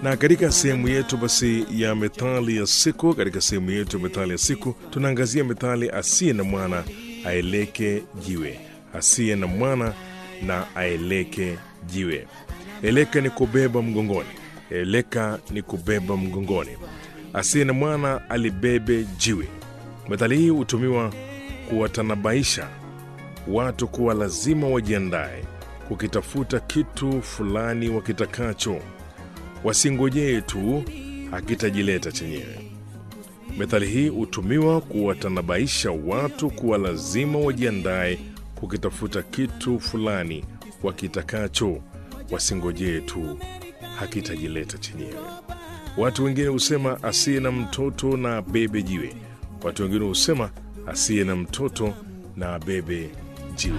Na katika sehemu yetu basi ya methali ya siku, katika sehemu yetu ya methali ya siku tunaangazia methali asiye na mwana aeleke jiwe, asiye na mwana na aeleke jiwe. Eleka ni kubeba mgongoni, eleka ni kubeba mgongoni. Asiye na mwana alibebe jiwe. Methali hii hutumiwa kuwatanabaisha watu kuwa lazima wajiandae kukitafuta kitu fulani wakitakacho, wasingojee tu hakitajileta chenyewe. Methali hii hutumiwa kuwatanabaisha watu kuwa lazima wajiandae kukitafuta kitu fulani wakitakacho, wasingojee tu hakitajileta chenyewe. Watu wengine husema asiye na mtoto na abebe jiwe. Watu wengine husema asiye na mtoto na abebe